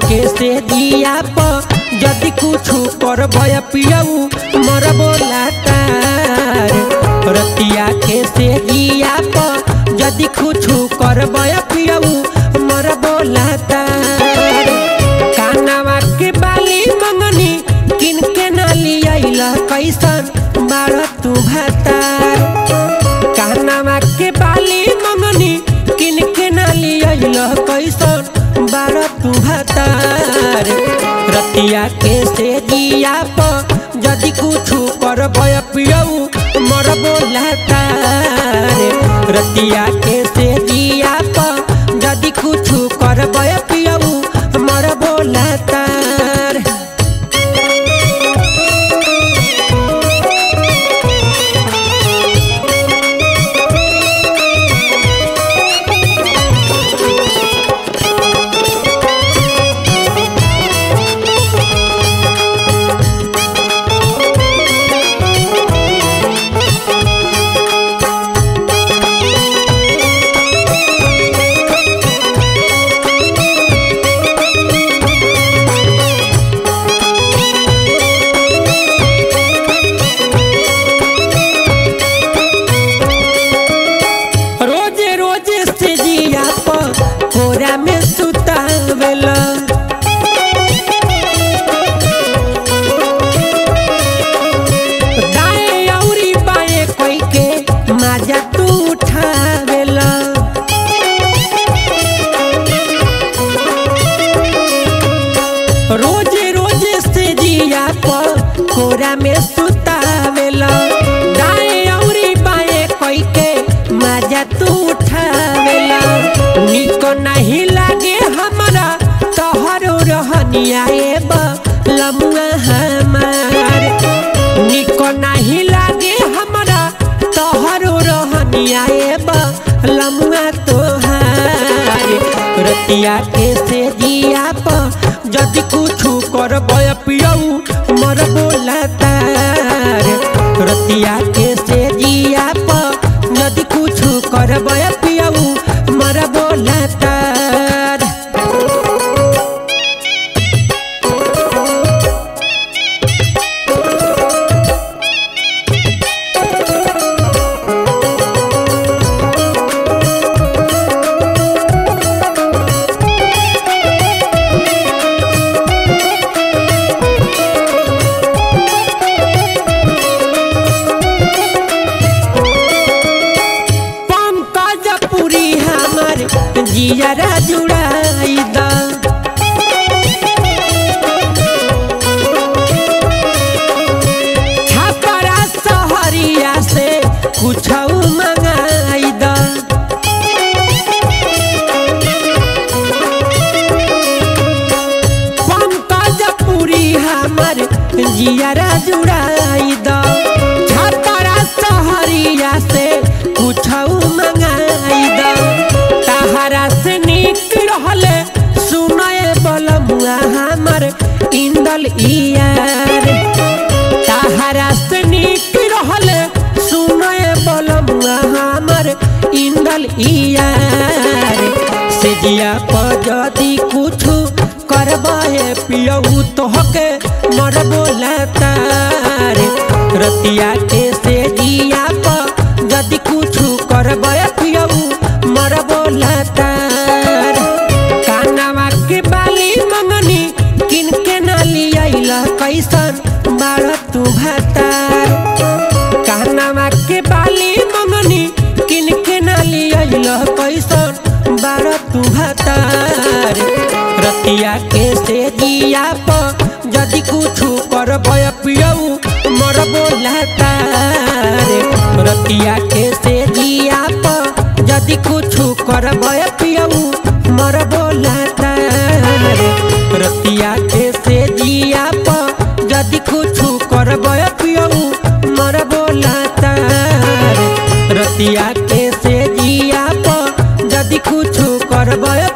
के से दिया प यदि कुछ कर भय पियऊ मर बोलातार रतिया के से दिया प यदि कुछ कर भय पियऊ मर बोलातार कानवा के बाली मंगनी किन के ना लियाइला कैसन बाड़ तू भातार कानवा के बाली मंगनी किन के ना लियाइला कैसन बाड़ तू भातार रतिया के से दिया प यदि कुछ कर भय पियऊ मर बोलातार रतिया के से दिया प यदि कुछ कर भय पियऊ मर बोलातार रोजे रोजे से जिया प कोरा में सुतावेला दाएं औरी बाएं कोई के माजा तू उठावेला रोजे रोजे से जिया प कोरा में सुतावेला दाएं औरी बाएं कोई के मजा तू उठावेला निको नहीं लागे हमरा तोहरो रहनिया एब लमुआ हमार निको नहीं लागे हमरा तोहरो रहनिया एब लमुआ तोहार रतिया के से जिया प जदि कुछ कर बय पियऊ मर बोलातार रतिया के से जिया प यदि कुछ कर बय पियऊ मर बोलातार पंकज पुरी हमर जियरा जुड़ाई द छपरा सहरिया से कुछ मंगाई द पंकज पुरी हमर जियरा जुड़ाई द छपरा सहरिया से कुछ मंगाई द तहरा से निक रहले सुनए बलमुआ हमर इंदल इयार तहरा से निक रहले सुनए बलमुआ हमर इंदल इयार से जिया प जदि कुछ करबे पियऊ तोहके मर बोलातार रतिया के से जिया प जदि कुछ करबे पियऊ मर बोलातार कानवा के बाली मंगनी किन के ना लियाइला कैसन बाड़ तू भातार कानवा के बाली मंगनी किन के ना लियाइला कैसन बाड़ तू भातार रतिया के से जिया प यदि कुछ कर भय पियऊ मर बोलातार रतिया के से जिया प यदि कुछ कर भय पियऊ मर बोलातार रतिया के से जिया प यदि कुछ कर भय पियऊ मर बोलातार रतिया के से जिया प यदि कुछ कर भय